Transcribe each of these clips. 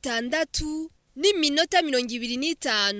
zitandatu n'iminota mirongo ibiri n'itanu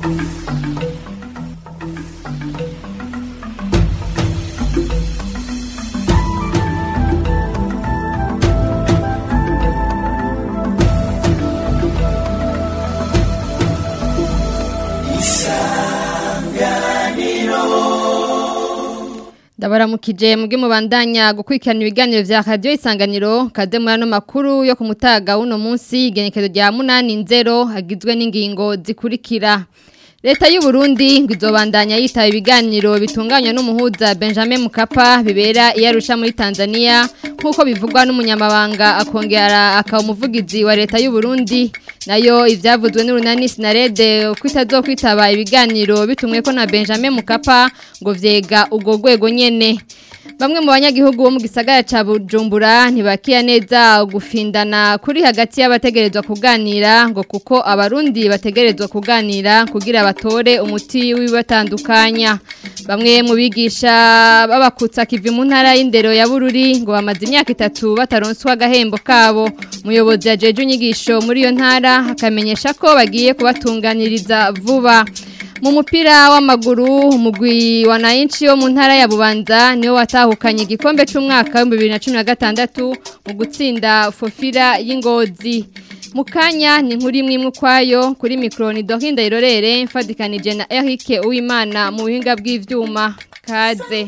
ndabaramukije muge mubandanya gukurikirana ibiganiro vya radio isanganiro kaze muri ano makuru yo ku mutaga w'uno munsi igenekezo rya munani nzero hagizwe n'ingingo zikurikira leta y'u Burundi ngo izobandanya yitaba ibiganiro bitunganywa n'umuhuza Benjamin Mukapa bibera iyarusha muri Tanzania nk'uko bivugwa n'umunyamabanga akongera akaba umuvugizi wa leta y'u Burundi nayo ivyavuzwe n'urunani Sinarede ko itazokwitaba ibiganiro bitumwe ko na Benjamin Mukapa ngo vyega ubwo rwego nyene Bamwe mu banyagihugu bo mu gisagara ca Bujumbura ntibakiya neza gufindana kuri hagati y'abategerezwa kuganira ngo kuko abarundi bategerezwa kuganira kugira batore umuti w'ibatandukanya. Bamwe mu bigisha babakutsa kivi mu ntara y'indero ya Bururi ngo bamaze imyaka itatu bataronswa agahembo kabo. Muyobozi yajeje inyigisho muri iyo ntara akamenyesha ko bagiye kubatunganiriza vuba. Mu mupira w'amaguru umugwi wa Nainchi wo mu ntara ya Bubanza niwo watahukanye igikombe cy'umwaka wa 2016 mu gutsinda Fofira y'Ingozi. Mukanya ni nkuri imwe kwayo kuri micro ni Dorinda Irorere mfadikanije na Eric Uwimana mu buhinga bw'ivyuma kaze.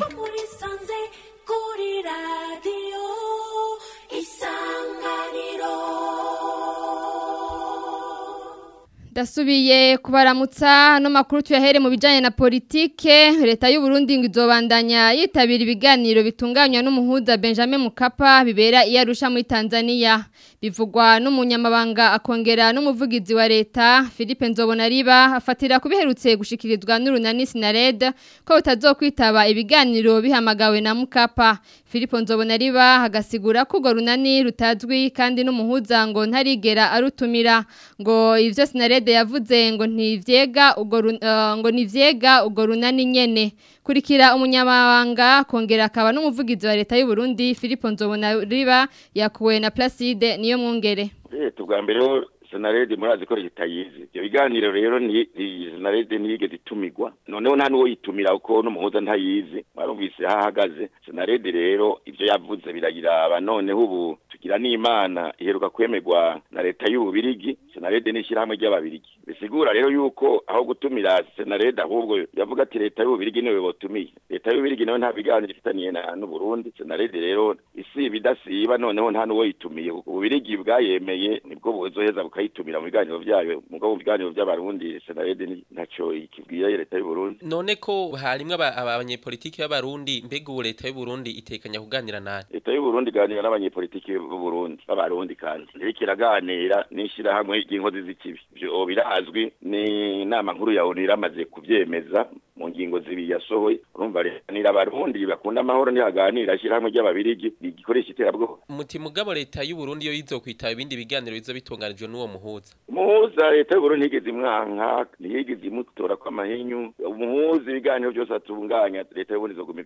Dasubiye kubaramutsa no makuru tuyahere mu bijanye na politike leta y'u Burundi ngo izobandanya yitabira ibiganiro bitunganywa n'umuhuza Benjamin Mukapa bibera iyarusha muri Tanzania bivugwa n'umunyamabanga akongera n'umuvugizi wa leta Philippe Nzobonariba afatira kubiherutse gushikirizwa n'urunani Sinared ko utazokwitaba ibiganiro bihamagawe na Mukapa Philippe Nzobonariba hagasigura ko go runani rutazwi kandi n'umuhuza ngo ntarigera arutumira ngo ivyo Sinared yavuze ngo ntivyega ugo ngo nivyega ugo runani nyene kurikira umunyamabanga kongera akaba n'umuvugizi wa leta y'u Burundi Philippe Nzobonariba yakuwe na Placide niyo mwongere leta ubwa mbere senarede murazi ko ritayizi ibyo biganiro rero ni senarede ntiyigeze itumigwa noneho nta n'uwo yitumira kuko n'umuhuza ntayizi mwarumvise aho ahagaze senarede rero ibyo yavuze birayiraba noneho ubu tugira n'imana iheruka kwemerwa na leta y'ububirigi senarede ni ishyirahamwe ry'ababirigi bisigura rero yuko aho gutumira senarede ahubwo yavuga ati leta y'ububirigi niwe botumiye leta y'ububirigi nawe nta biganiro ifitaniye n'uburundi senarede rero isiba idasiba noneho nta n'uwo yitumiye ububirigi bwayemeye nibwo buzoheza bukayitumira mu biganiro byayo mugabo mu biganiro by'abarundi senarede ntacyo ikibwiye leta y'uburundi none ko harimwe abanyepolitiki b'abarundi mbega ubu leta y'uburundi itekanya kuganira nani leta y'uburundi iganira n'abanyepolitiki b'uburundi b'abarundi kandi iriko iraganira n'ishyirahamwe ry'inkozi z'ikibi ivyo birazwi ni inama nkuru ya onu iramaze kuvyemeza mu ngingo zibiri yasohoye urumva rero abarundi bakunda amahoro ntihaganira ishyirahamwe ry'ababirigi rigikoresha iterabwoba muti mugabo leta y'uburundi yo yizokwitaba ibindi biganiro bizo bitunganijwe n'uwo muhuza umuhuza leta y'uburundi ntigeze imwanka ntiyigeze imutora kw'amahinyu umuhuza ibiganiro byose atunganya leta y'uburundi izoguma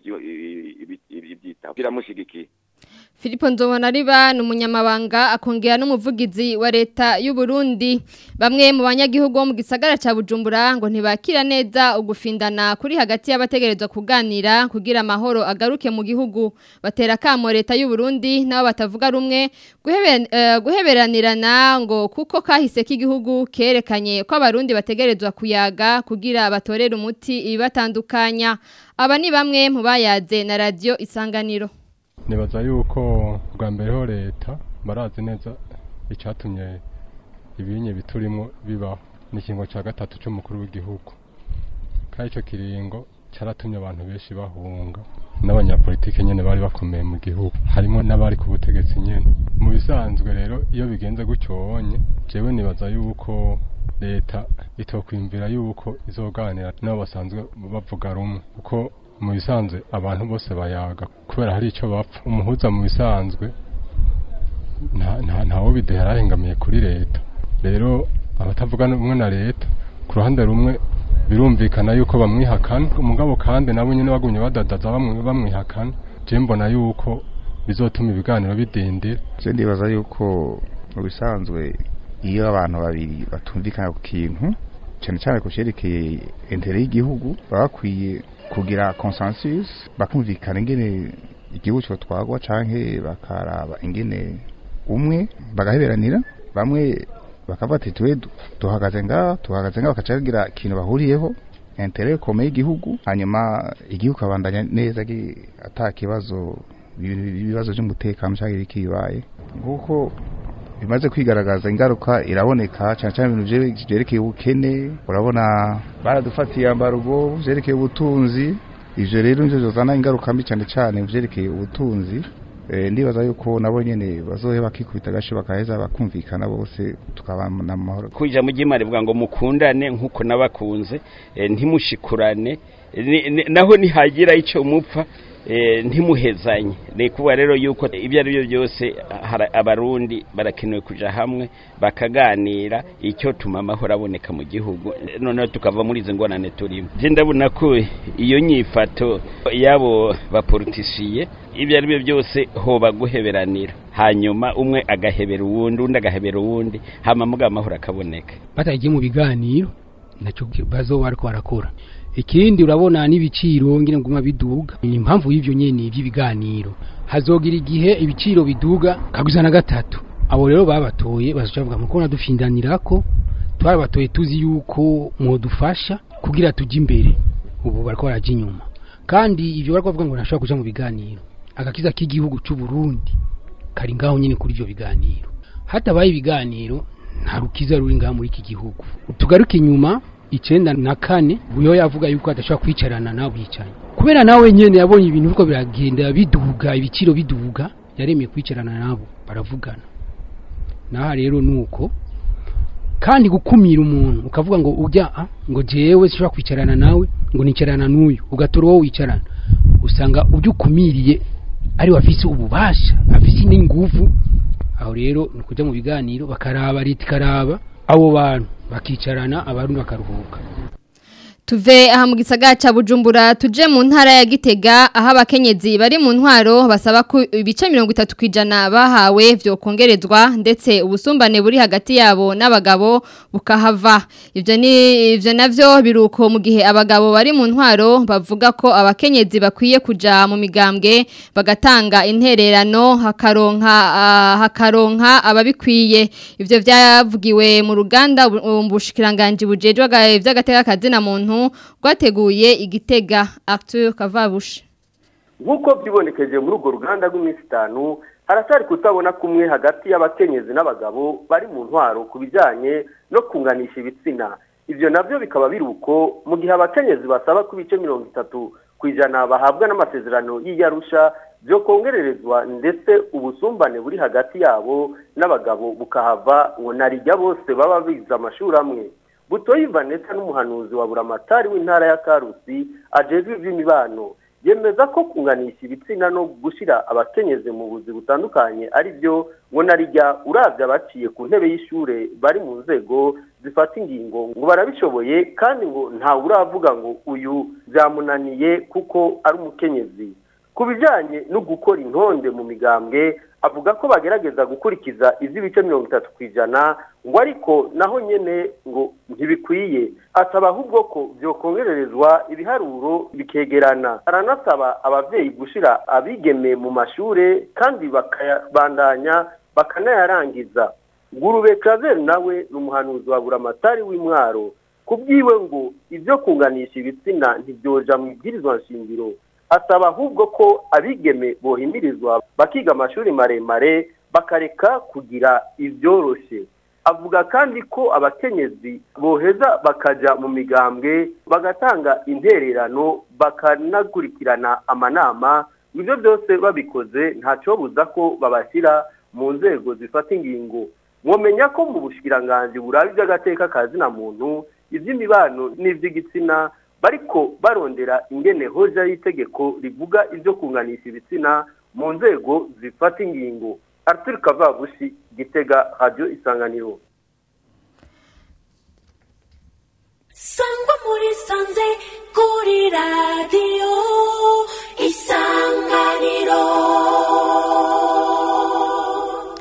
ivyitaba iramushigikiye Filipo Nzobonariba ni umunyamabanga akongera n'umuvugizi wa leta y'u Burundi bamwe mu banyagihugu bo mu gisagara ca Bujumbura ngo ntibakira neza ugufindana kuri hagati y'abategerezwa kuganira kugira amahoro agaruke mu gihugu batera kamo leta y'u Burundi nabo batavuga rumwe guheberanirana ngo kuko kahise k'igihugu kerekanye ko abarundi bategerezwa kuyaga kugira batorere umuti ibibatandukanya aba ni bamwe mu bayaze na radio isanganiro nibaza yuko bwa mbere ho leta barazi neza icyatumye ibinye biturimo bibaho ni ikingo cya gatatu cy'umukuru w'igihugu kandi icyo kiringo cyaratumye abantu benshi bahunga n'abanyapolitike nyine bari bakomeye mu gihugu harimo n'abari ku butegetsi nyine mu bisanzwe rero iyo bigenze gutyo wonye jewe nibaza yuko leta itokwiyumvira yuko izoganira n'abo basanzwe bavuga rumwe kuko mu bisanzwe abantu bose bayaga kubera hari icyo bapfa umuhuza mu bisanzwe ntawo bidehera ahengamiye kuri leta rero abatavuga rumwe na leta ku ruhande rumwe birumvikana yuko bamwihakana umugabo kandi nabo nyine bagumye badadaza bamwihakana je mbona yuko bizotuma ibiganiro bidindira je ndibaza yuko mu bisanzwe iyo abantu babiri batumvikana ku kintu cyane cyane ku cyerekeye intere y'igihugu baba bakwiye kugira consensus bakumvikana ingene igihugu cyotwagwa canke bakaraba ingene umwe bagaheberanira bamwe bakavuga ati tuwe duhagaze ngaha tuhagaze ngaha bakaca bagira ikintu bahuriyeho intere komeye y'igihugu hanyuma igihugu kabandanya neza gi- ata kibazo ibibazo by'umutekano cyangwa ibikibaye nk'uko bimaze kwigaragaza ingaruka iraboneka cyane cyane ibintu bye- byerekeye ubukene urabona baradufatiye ambarugo byerekeye ubutunzi ivyo rero nivyo bizana ingaruka mbi cyane cyane mu byerekeye ubutunzi Eh, ndibaza yuko nabo nyene bazohe bakikubita agashi bakaheza bakumvikana bose tukabana mu mahoro kuja mu ry'imana rivuga ngo mukundane nk'uko nabakunze eh, ntimushikurane eh, ni- ni- naho nihagira icyo mupfa eh, ntimuhezanye ni kuvuga rero yuko ibyo ari byo byose hara- abarundi barakenewe kuja hamwe bakaganira icyo tuma amahoro aboneka mu gihugu Eh, noneho tukava muri izo ngorane turimo je ndabona ko iyo nyifato yabo bapolitisiye ibyo ari byo byose hoba guheberanira hanyuma umwe agahebera uwundi undi agahebera uwundi hama muga amahoro akaboneka batagiye mu biganiro nacyo bazo bariko barakora ikindi urabona n'ibiciro ngine nguma biduga ni impamvu y'ivyo nyene by'ibiganiro hazogira igihe ibiciro biduga kaguza na gatatu abo rero babatoye bazoca bavuga muko nadufindanirako twarabatoye tuzi yuko mwodufasha kugira tujye imbere ubu bariko baraja inyuma kandi ivyo bariko bavuga ngo ntashobora kuja mu biganiro agakiza k'igihugu c'u Burundi kari ngaho nyine kuri ivyo biganiro hatabaye ibiganiro nta rukiza ruri ngaha muri iki gihugu tugaruke inyuma icenda na kane buyo yavuga yuko adashobora kwicarana nawe bicaye kubera nawe nyene yabonye ibintu biriko biragenda biduga ibiciro biduga yaremeye kwicarana nabo baravugana naha rero nuko kandi gukumira umuntu ukavuga ngo ujya ah, ngo jewe sinshobora kwicarana nawe ngo nicarana n'uyu ugatora uwo wicarana usanga ujya ukumiriye ari afise ububasha afise n'inguvu aho rero ni ukujya mu biganiro bakaraba leta ikaraba abo bantu bakicarana abarundi bakaruhuka Tuve aha mu gisagara ca Bujumbura tuje mu ntara ya Gitega aho abakenyezi bari mu ntwaro basaba ko ibice 30 kwijana bahawe vyo kongerezwa ndetse ubusumbane buri hagati yabo n'abagabo bukahava ivyo ni ivyo navyo biruko mu gihe abagabo bari mu ntwaro bavuga ko abakenyezi bakwiye kuja mu migambwe bagatanga intererano hakaronka ah, hakaronka ababikwiye ivyo vyavugiwe mu ruganda ubushikiranganje bujejwe vy'agateka kazina muntu rwateguye igitega Arthur Kavabushi nk'uko byibonekeje muri urwo ruganda rw'iminsi itanu haracyari kutabona kumwe hagati y'abakenyezi n'abagabo bari mu ntwaro ku bijyanye no kunganisha ibitsina ibyo nabyo bikaba biri uko mu gihe abakenyezi basaba ko ibice mirongo itatu ku ijana bahabwa n'amasezerano y'iyarusha byo kongererezwa ndetse ubusumbane buri hagati yabo n'abagabo bukahava ngo narijya bose baba bize amashuri amwe butoyi vanessa n'umuhanuzi wa buramatari w'intara ya karusi ajejwe iby'imibano yemeza ko kunganisha ibitsina no gushyira abakenyezi mu buzi butandukanye ari byo ngo narijya urabya abaciye ku ntebe y'ishure bari mu nzego zifata ingingo ngo barabishoboye kandi ngo ntawe uravuga ngo uyu byamunaniye kuko ari umukenyezi ku bijyanye no gukora intonde mu migambwe avuga ko bagerageza gukurikiza iz'ibice mirongo itatu ku ijana ngo ariko naho nyine ngo ntibikwiye asaba ahubwo ko byokongererezwa ibiharuro bikegerana aranasaba ababyeyi gushyira abigeme mu mashuri kandi bakayabandanya bakanayarangiza ngurube kazeri nawe ni umuhanuzi wa buramatari w'intwaro ku bwiwe ngo ibyo kunganisha ibitsina ntibyoja mu ibwirizwa nshingiro asaba ahubwo ko abigeme bohimirizwa bakiga amashuri maremare bakareka kugira ibyoroshye avuga kandi ko abakenyezi boheza bakajya mu migambwe bagatanga intererano bakanakurikirana amanama ibyo byose babikoze ntacyobuza ko babashyira mu nzego zifata ingingo mwomenya ko mu bushikiranganji buraba iby'agateka ka zina muntu iby'imibano n'iby'igitsina bariko barondera ingene hoja y'itegeko rivuga ibyo kunganisha ibitsina mu nzego zifata ingingo Arthur Kavabushi Gitega Radio Isanganiro Sangwa muri sanze kuri radio Isanganiro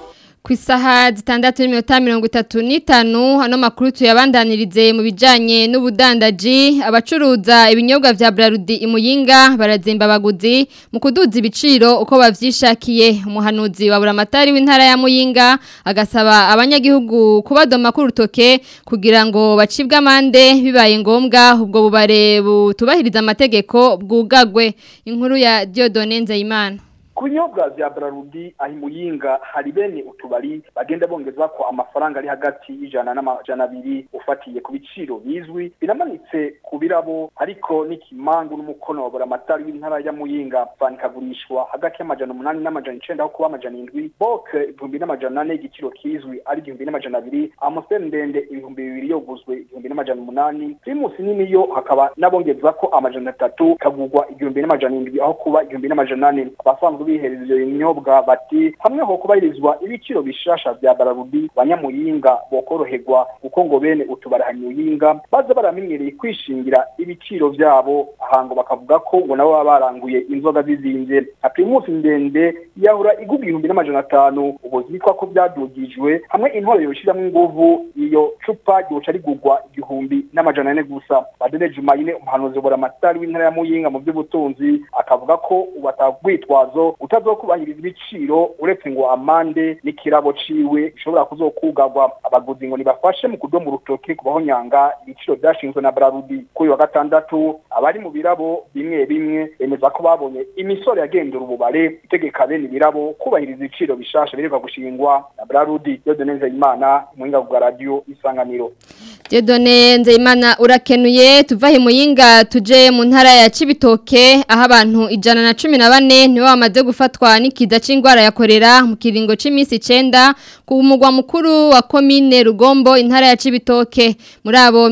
ku isaha zitandatu n'iminota mirongo itatu n'itanu hano makuru tuyabandanirize mu bijyanye n'ubudandaji abacuruza ibinyobwa bya Brarudi imuyinga barazimba abaguzi mu kuduza ibiciro uko bavyishakiye umuhanuzi wa buramatari w'intara ya muyinga agasaba abanyagihugu kubadoma ku rutoke kugira ngo bacibwe amande bibaye ngombwa ubwo bubare butubahiriza amategeko bwugagwe inkuru ya Diodone Nzeyimana ku binyobwa vya Brarudi aho imuyinga hari bene utubari bagenda bongezwa ko amafaranga ari hagati y'ijana n'amajana abiri ufatiye ku biciro bizwi biramanitse ku birabo ariko n'ikimangu n'umukono wa buramatari w'intara ya muyinga banikagurishwa hagati y'amajana umunani n'amajana icenda aho kuba amajana indwi boke ibihumbi n'amajana ane igiciro kizwi ari igihumbi n'amajana abiri amusiteri ndende ibihumbi bibiri yoguzwe igihumbi n'amajana umunani primusi nini yo hakaba n'abongezwa ko amajana atatu kagurwa igihumbi n'amajana indwi aho kuba igihumbi n'amajana ane abasanzwe bihereza ivyo binyobwa bati hamwe ho kubahirizwa ibiciro bishasha vya Bararudi banyamuyinga bokoroherwa kuko ngo bene utubara hanyuyinga baza baramenyereye kwishingira ibiciro vyabo ahango bakavuga ko ngo nabo baba baranguye inzoga zizimvye nka primus ndende yahura igugwa ibihumbi n'amajana atanu ubu zitwa ko vyadugijwe hamwe intwaro yoshiramwo inguvu iyo cupa ryoca rigurwa igihumbi n'amajana ane gusa badene jumayine umuhanuzi buramatari w'intara ya muyinga mu vy'ubutunzi akavuga ko ubu atagwitwazo utazokubahiriza ibiciro uretse ngo amande n'ikirabo ciwe bishobora kuzokugarwa abaguzi ngo nibafashe mu kudomo urutoke kubaho nyanga ibiciro vyashinzwe na Brarudi kuri wa gatandatu abari mu birabo bimwe bimwe bemeza ko babonye imisoro yagendera ububare itegeka bene ibirabo kubahiriza ibiciro bishasha bireka gushingwa na Brarudi Dieudonne Nzeyimana muhinga bwa radio isanganiro Dieudonne Nzeyimana urakenuye tuvahe muyinga tuje mu ntara ya Cibitoke aho abantu ijana na cumi na bane nibo bamaze gufatwa n'ikiza c'ingwara ya korera mu kiringo c'imisi 9 ku mugwa mukuru wa commune Rugombo intara ya Cibitoke muri abo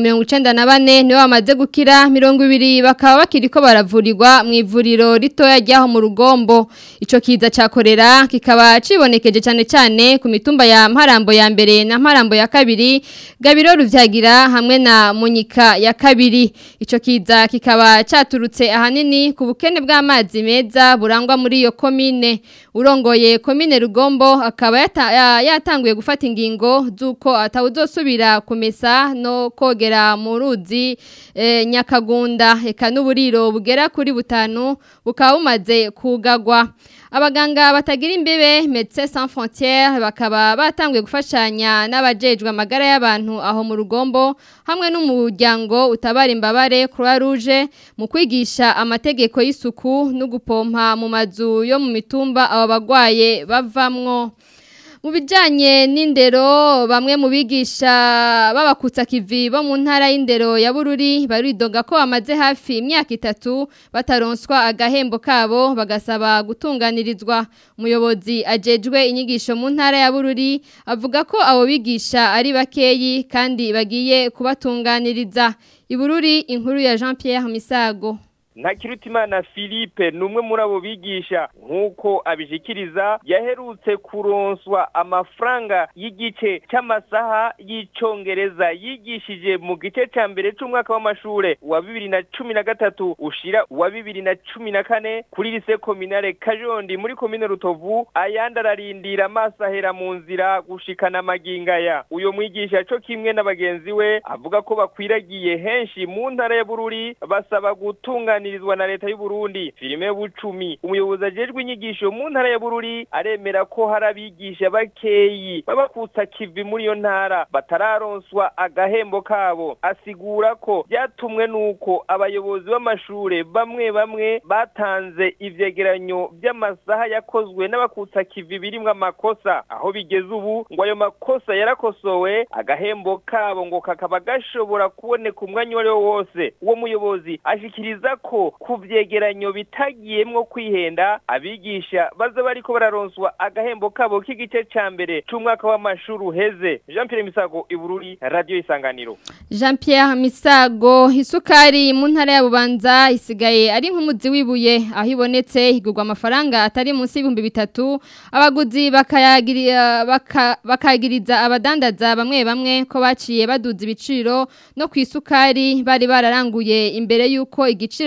94 nibo bamaze gukira 200 bakaba bakiriko baravurirwa mu ivuriro ritoya ryaho mu Rugombo ico kiza ca korera kikaba cibonekeje cyane cyane ku mitumba ya Mparambo ya mbere na Mparambo ya kabiri Gabiro ruvyagira hamwe na Munyika ya kabiri ico kiza kikaba caturutse ahanini ku bukene bw'amazi meza burangwa muri iyo komine urongoye komine Rugombo akaba yata, ya- yatanguye gufata ingingo z'uko atawuzosubira kumesa no kogera mu ruzi e, Nyakagunda eka n'uburiro bugera kuri butanu bukaba bumaze kugagwa abaganga batagira imbebe Médecins Sans Frontières bakaba batanguye gufashanya n'abajejwe amagara y'abantu aho mu rugombo hamwe n'umuryango utabara imbabare Croix Rouge mu kwigisha amategeko y'isuku no gupompa mu mazu yo mu mitumba abo bagwaye bavamwo mu bijyanye n'indero bamwe mu bigisha b'abakutsa kivi bo mu ntara y'indero ya bururi baridoga ko bamaze hafi imyaka itatu bataronswa agahembo kabo bagasaba gutunganirizwa umuyobozi ajejwe inyigisho mu ntara ya bururi avuga ko abo bigisha ari bakeyi kandi bagiye kubatunganiriza ibururi inkuru ya jean Pierre Misago Ntakirutimana Philippe numwe muri abo bigisha nkuko abishikiriza yaherutse kuronswa amafaranga y'igice cy'amasaha y'icongereza yigishije mu gice ca mbere c'umwaka w'amashure wa bibiri na cumi na gatatu ushira wa bibiri na cumi na kane kuri lise kominare Kajondi muri komine Rutovu ayandi ararindira amaso ahera mu nzira gushikana amagingaya uyo mwigisha co kimwe na bagenzi we avuga ko bakwiragiye henshi mu ntara ya Bururi basaba gutungana kuganirizwa na leta y'u Burundi filime bucumi umuyobozi ajejwe inyigisho mu ntara ya Bururi aremera ko hari abigisha bakeyi babakutsa kivi muri iyo ntara batararonswa agahembo kabo asigura ko byatumwe nuko abayobozi b'amashure bamwe bamwe batanze ivyegeranyo by'amasaha yakozwe n'abakutsa kivi birimwo amakosa aho bigeze ubu ngo ayo makosa yarakosowe agahembo kabo ngo kakaba gashobora kuboneka umwanya uwo ari wo wose uwo muyobozi ashikiriza ko ku vyegeranyo bitagiyemwo kwihenda abigisha baza bariko bararonswa agahembo kabo k'igice ca mbere c'umwaka w'amashuri uheze Jean Pierre Misago Ibururi Radio Isanganiro Jean Pierre Misago isukari mu ntara ya Bubanza isigaye ari nk'umuzi wibuye aho ibonetse igurwa amafaranga atari munsi y'ibihumbi bitatu abaguzi bakayagirira baka, bakagiriza abadandaza bamwe bamwe ko baciye baduza ibiciro no ku isukari bari bararanguye imbere y'uko igiciro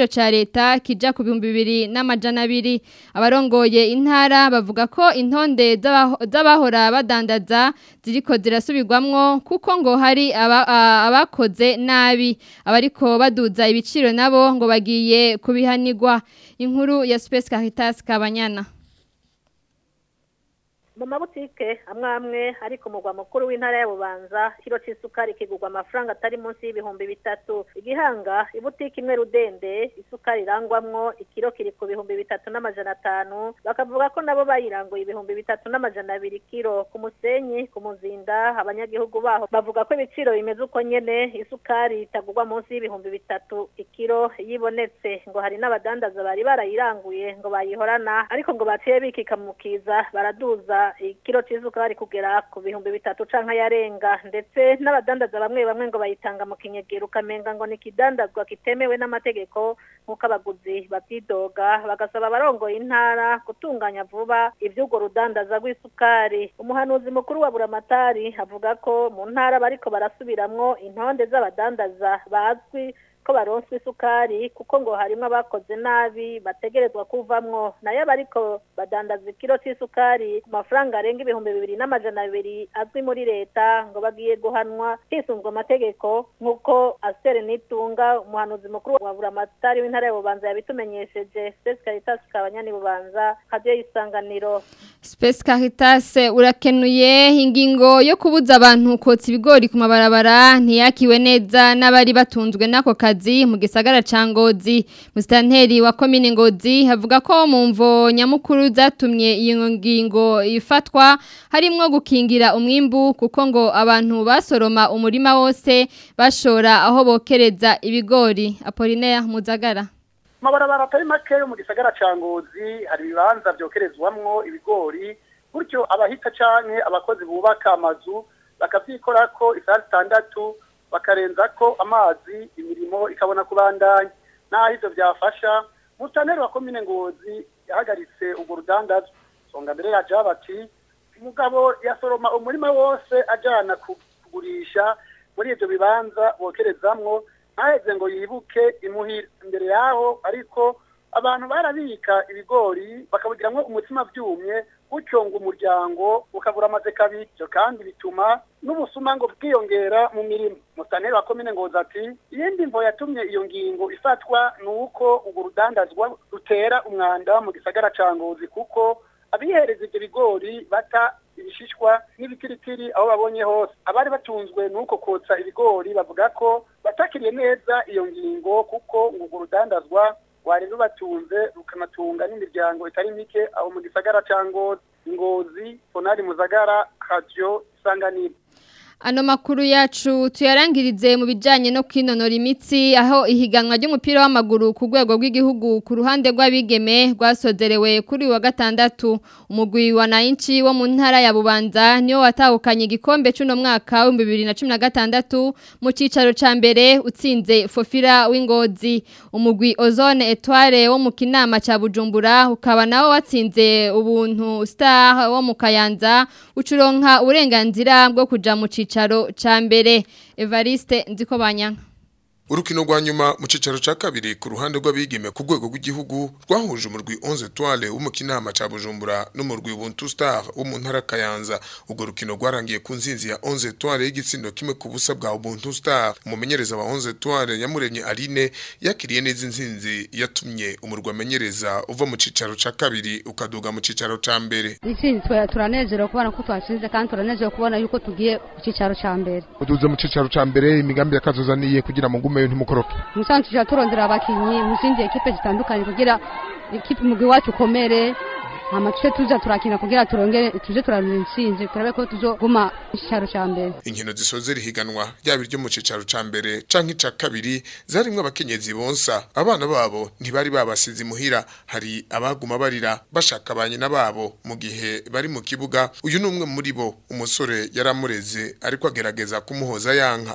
ca leta kija ku bihumbi bibiri n'amajana abiri abarongoye intara bavuga ko intonde z'abaho- z'abahora badandaza ziriko zirasubirwamwo kuko ngo hari aba- a- abakoze nabi abariko baduza ibiciro nabo ngo bagiye kubihanirwa inkuru ya Space Caritas Kabanyana mu mabutike amwe amwe ari ku mugwa mukuru w'intara ya bubanza kiro c'isukari kigurwa amafaranga atari munsi y'ibihumbi bitatu igihanga ibutike imwe rudende isukari irangwamwo ikiro kiri ku bihumbi bitatu n'amajana atanu bakavuga ko nabo bayiranguye ibihumbi bitatu n'amajana abiri kiro ku musenyi ku muzinda abanyagihugu baho bavuga ko ibiciro bimeze uko nyene isukari itagurwa munsi y'ibihumbi bitatu ikiro yibonetse ngo hari n'abadandaza bari barayiranguye ngo bayihorana ariko ngo baciye bikika mu kiza baraduza ikiro c'isukari kugera ku bihumbi bitatu canke yarenga ndetse n'abadandaza bamwe bamwe ngo bayitanga mu kinyegero ukamenga ngo ni ikidandazwa kitemewe n'amategeko nk'uko abaguzi babyidoga bagasaba abarongoye intara gutunganya vuba ivy'urwo rudandaza rw'isukari umuhanuzi mukuru wa buramatari avuga ko mu ntara bariko barasubiramwo intonde z'abadandaza bazwi ko baronswa isukari kuko ngo harimo abakoze nabi bategerezwa kuvamwo nayo abariko badandaza ikiro c'isukari ku mafaranga arenga ibihumbi bibiri n'amajana abiri azwi muri leta ngo bagiye guhanwa hisunzwe amategeko nk'uko astere nitunga umuhanuzi mukuru wa buramatari w'intara ya bubanza yabitumenyesheje Space Caritas kabanyani bubanza radio y'isanganiro Space Caritas urakenuye ingingo yo kubuza abantu kotsa ibigori ku mabarabara ntiyakiwe neza n'abari batunzwe n'ako kazi mu gisagara ca Ngozi Mustanteri wa komine Ngozi havuga ko mu mvo nyamukuru zatumye iyo ngingo ifatwa harimwo gukingira umwimbu kuko ngo abantu basoroma umurima wose bashora aho bokereza ibigori Apollinaire Muzagara amabarabara atari make yo mu gisagara ca ngozi hari ibibanza vyokerezwamwo ibigori gutyo abahita canke abakozi bubaka amazu bakavyikorako isaha zitandatu bakarenzako amazi imirimo ikabona kubandanya naho ivyo vyafasha mutaneri wa komine ngozi yahagaritse urwo rudandazwa songa mbere yaja bati umugabo yasoroma umurima wose ajana kugurisha muri ivyo bibanza bokerezamwo ntaheze ngo yibuke imuhira imbere yaho ariko abantu barabika ibigori bakabugiramwo umutima vyumye gutyo ngo umuryango ukabura amaze kabiri ivyo kandi bituma n'ubusuma ngo bwiyongera mu mirimo musaneri wa komine ngozi ati iyindi mvo yatumye iyo ngingo ifatwa ni uko urwo rudandazwa rutera umwanda mu gisagara ca ngozi kuko abihereza ivyo bigori bata ibishishwa n'ibitiritiri aho babonye hose abari batunzwe nuko kotsa ibigori bavuga ko batakiriye neza iyo ngingo kuko ngo urwo rudandazwa rwari rubatunze rukanatunga n'imiryango itari mike aho mu gisagara ca ngozi ngozi fonari muzagara radio isanganiro Ano makuru yacu tuyarangirize mu bijanye no kwinonora imitsi aho ihiganwa ry'umupira w'amaguru ku rwego rw'igihugu ku ruhande rw'abigeme rwasozerewe kuri uyu wa gatandatu umugwi wa Nainchi wo mu ntara ya Bubanza niyo watahukanye igikombe cy'uno mwaka wa 2016 mu cicaro ca mbere utsinze Fofira w'Ingozi umugwi Ozone Etoile wo mu kinama ca Bujumbura ukaba nawo watsinze ubuntu Star wo mu Kayanza ucuronka uburenganzira bwo kuja mu cicaro ca mbere Evariste Nzikobanya Urukino rwa nyuma mu cicaro ca kabiri ku ruhande rw'abigeme ku rwego rw'igihugu rwahuje umurwi 11 Etoile w'umukinama ca Bujumbura n'umurwi Ubuntu Star wo mu ntara Kayanza ubwo rukino rwarangiye ku nzinzi ya 11 Etoile y'igitsindo kimwe ku busa bwa Ubuntu Star umumenyereza wa 11 Etoile yamuremye Aline yakiriye neza inzinzi yatumye umurwa amenyereza uva mu cicaro ca kabiri ukaduga mu cicaro ca mbere Itsinzi twa turanezerewe kubona ko twatsinze kandi turanezerewe kubona yuko tugiye ku cicaro ca mbere uduze mu cicaro ca mbere imigambi yakazozaniye kugira ngo ngume ntimukoroke musanzwe tujya turondera abakinyi mu zindi ekipe zitandukanye kugira ikipe umugwi wacu ukomere hama tuje tuza turakina kugira turongere tuje turaronka intsinzi turabe ko tuzoguma mu cicaro ca mbere inkino zisoze rihiganwa ryaba iryo mu cicaro ca mbere canke ica kabiri zarimwo abakenyezi bonsa abana babo ntibari babasize imuhira hari abaguma barira bashaka ba nyina babo mu gihe bari mu kibuga uyu ni umwe muri bo umusore yaramureze ariko agerageza kumuhoza yanka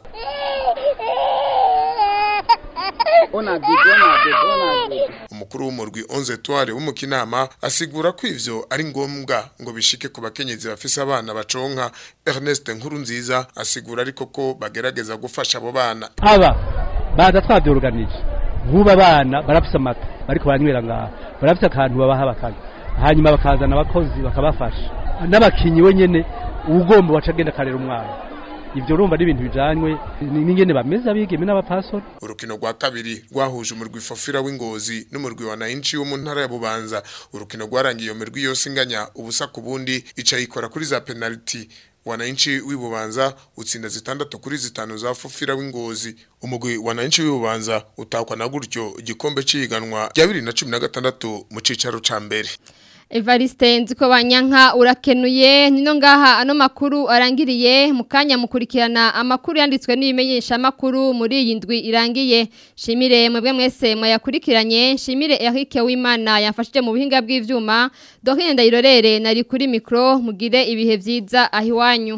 umukuru w'umurwi 11 Etoile w'umukinama asigura ko ivyo ari ngombwa ngo bishike ku bakenyezi bafise abana baconka Ernest Nkuru nziza asigura ariko ko bagerageza gufasha abo bana aba baza twabyorganije nk'ubu abana barafise amata bariko baranywera ngaha barafise akantu babaha bakanywa hanyuma bakazana abakozi bakabafasha n'abakinyi wenyene ugomba waca agenda akarera umwana ivyo urumva n'ibintu bijanywe n'ingene bameze abigeme n'abapasori urukino rwa kabiri rwahuje umurwi fofira w'ingozi n'umurwi wa nayinci wo mu ntara ya bubanza urukino rwarangiye iyo mirwi yose inganya ubusa ku bundi ica yikora kuri za penaliti wananchi w'ibubanza utsinda zitandatu kuri zitanu za fofira w'ingozi umugwi wananchi w'ibubanza utakwa na gutyo igikombe ciganwa rya 2016 mu cicaro ca mbere Evariste nziko banyanka urakenuye nino ngaha ano makuru arangiriye mukanya mukurikirana amakuru yanditswe n'ibimenyesha makuru muri iyi ndwi irangiye shimire mwebwe mwese mwayakurikiranye shimire Eric Wimana yafashije mu buhinga bw'ivyuma Dorine Ndayirorere nari kuri micro mugire ibihe vyiza ahiwanyu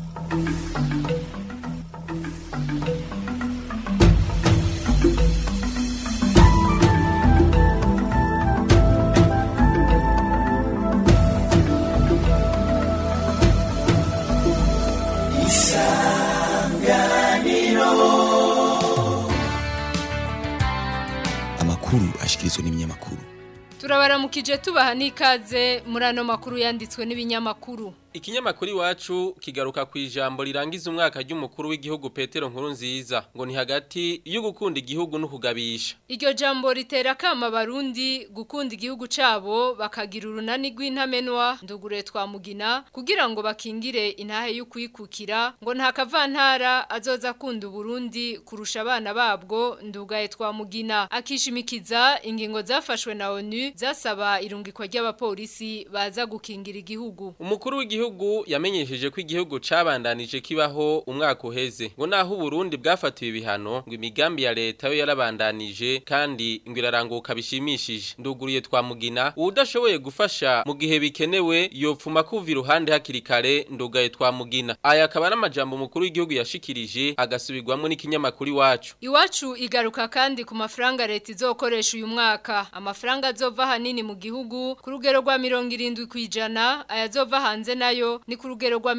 amakuru ashikirizwa n'ibinyamakuru turabaramukije tubaha n'ikaze muri ano makuru yanditswe n'ibinyamakuru Ikinyamakuru iwacu kigaruka ku ijambo rirangiza umwaka ry'umukuru w'igihugu Petero Nkuru nziza ngo ni hagati yo gukunda igihugu no kugabisha. Iryo jambo ritera kama barundi gukunda igihugu cabo bakagira urunani rw'intamenwa ndugure twa mugina kugira ngo bakingire intahe yo kwikukira ngo nta kavantara azoza kunda Burundi kurusha abana babwo ndugaye twa mugina akishimikiza ingingo zafashwe na ONU zasaba irungikwa ry'abapolisi baza gukingira igihugu. Umukuru w'igihugu yamenyesheje ko igihugu cabandanije kibaho umwaka uheze ngo naho Burundi bwafatiwe ibihano ngo imigambi ya leta yo yarabandanije kandi ngo iraranguka bishimishije nduguriye twa mugina udashoboye gufasha mu gihe bikenewe yopfuma kuva iruhande hakiri kare ndugaye twa mugina aya akaba n'amajambo umukuru w'igihugu yashikirije agasubirwamo n'ikinyamakuru iwacu Iwacu igaruka kandi ku mafaranga leta izokoresha uyu mwaka amafaranga azova hanini mu gihugu ku rugero rwa 70 kwijana ayazova hanze nayo ni ku rugero rwa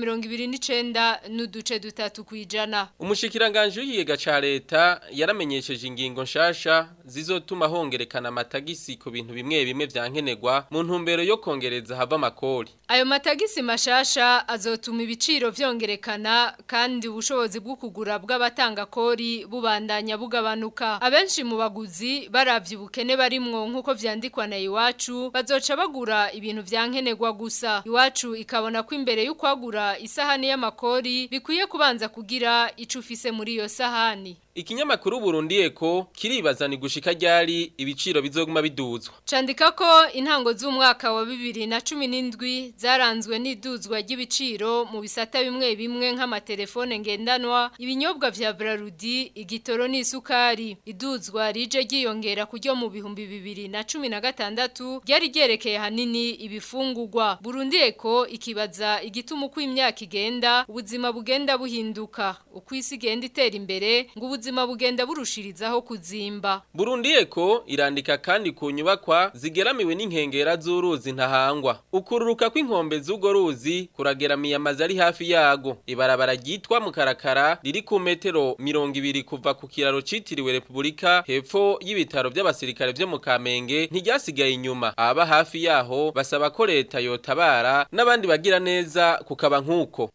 29 n'uduce dutatu kwijana Umushikiranganje w'ikigega ca leta yaramenyesheje ingingo nshasha zizotuma hongerekana amatagisi ku bintu bimwe bimwe vyankenerwa mu ntumbero yo kongereza hava makori. Ayo matagisi mashasha azotuma ibiciro vyongerekana kandi ubushobozi bwo kugura bw'abatanga kori bubandanya bugabanuka. Abenshi mu baguzi baravye ubukene barimwo nkuko vyandikwa na iwacu bazoca bagura ibintu vyankenerwa gusa. Iwacu ikabona ko imbere y'ukwagura isahani y'amakori bikwiye kubanza kugira ico ufise muri iyo sahani. Ikinyamakuru Burundi Eko kiribaza ni gushika ryari ibiciro bizoguma biduzwa. Candika ko intango z'umwaka wa 2017 zaranzwe n'iduzwa ry'ibiciro mu bisata bimwe bimwe nk'amatelefone ngendanwa, ibinyobwa vya Brarudi, igitoro n'isukari. Iduzwa rije ryiyongera kuryo mu bihumbi 2016 ryari ryerekeye hanini ibifungurwa. Burundi Eko ikibaza igituma uko imyaka igenda ubuzima bugenda buhinduka, uko isi igenda itera imbere ngo ubuzima bugenda burushirizaho kuzimba. Burundi Eko irandika kandi ku nyubakwa zigeramiwe n'inkengera z'uruzi ntahangwa. Ukururuka kw'inkombe z'ugo ruzi kurageramiye amazi ari hafi yago. Ibarabara ryitwa Mukarakara riri ku metero 200 kuva ku kiraro citiriwe Republika hepfo y'ibitaro by'abasirikare byo mu Kamenge ntiryasigaye inyuma. Aba hafi yaho basaba ko leta yotabara n'abandi bagira neza kukaba nkuko.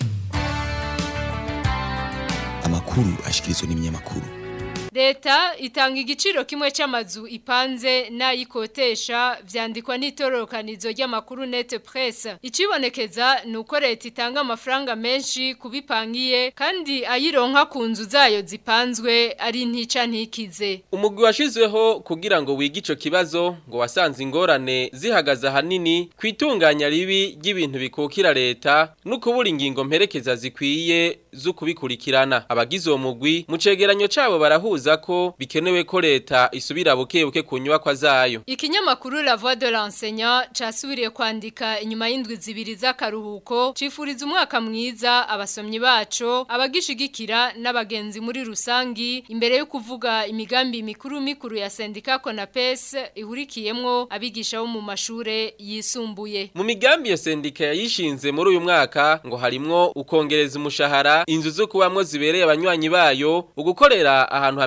amakuru ashikirizwa n'ibinyamakuru Leta itanga igiciro kimwe c'amazu ipanze n'ayikotesha vyandikwa n'itororokanizo ry'amakuru net press. Icibonekeza nuko leta itanga amafaranga menshi kubipangiye kandi ayironka ku nzu zayo zipanzwe ari ntica ntikize. Umugwi washizweho kugira ngo wige ico kibazo ngo wasanze ingorane zihagaza hanini kwitunganya ribi ry'ibintu bikukira leta no kubura ingingo mperekeza zikwiye zo kubikurikirana. Abagize uwo mugwi mu cegeranyo cabo barahuza ko bikenewe ko leta isubira buke buke ku nyubakwa zayo. Ikinyamakuru La Voix de l'enseignant casubiriye kwandika inyuma y'indwi zibiri z'akaruhuko cifuriza umwaka mwiza abasomyi baco abagishigikira n'abagenzi muri rusangi imbere yo kuvuga imigambi mikuru mikuru ya sendika Konapes ihurikiyemwo abigisha bo mu mashure yisumbuye. Mu migambi ya sendika yayishinze muri uyu mwaka ngo harimwo ukongereza umushahara inzu zo kubamwo zibereye abanywanyi bayo ugukorera ahantu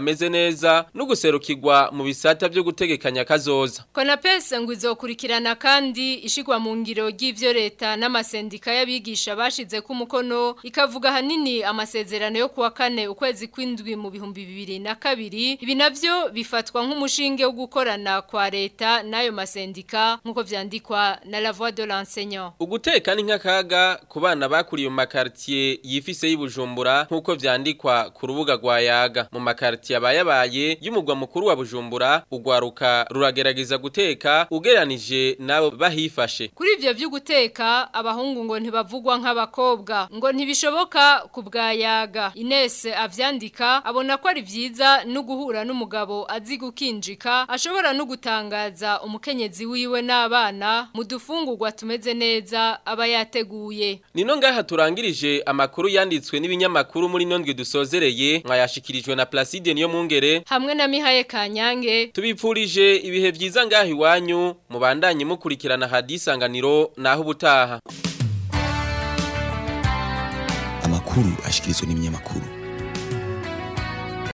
bumeze neza no guserukirwa mu bisata byo gutegekanya kazoza Konapesa ngo izokurikirana kandi ishigwa mu ngiro ry'ivyo leta n'amasendika y'abigisha bashize ku mukono ikavuga hanini amasezerano yo kuwa kane ukwezi kw'indwi mu bihumbi bibiri na kabiri ibi navyo bifatwa nk'umushinge wo gukorana kwa leta n'ayo masendika nk'uko vyandikwa na la voix de l'enseignant Uguteka ni nk'akaga ku bana bakuriye mu makartier yifise y'Ibujumbura nk'uko vyandikwa ku rubuga rwa Yaga mu makartier abayabaye y'umugwa mukuru wa Bujumbura ugwaruka ruragerageza guteka ugeranije nabo bahifashe Kuri ivyo vyo guteka abahungu ngo ntibavugwa nk'abakobwa ngo ntibishoboka ku bwa Yaga Ines avyandika abona ko ari vyiza no guhura n'umugabo azi gukinjika ashobora no gutangaza umukenyezi wiwe n'abana mu dufungurwa tumeze neza aba yateguye Nino ngaha turangirije amakuru yanditswe n'ibinyamakuru muri nondwe dusozereye mwayashikirijwe na Placide niyo mungere hamwe na Mihaye Kanyange tubipfurije ibihe vyiza ngaha iwanyu mubandanye mukurikirana hadisanganiro naho ubutaha amakuru ashikirizwa n'ibinyamakuru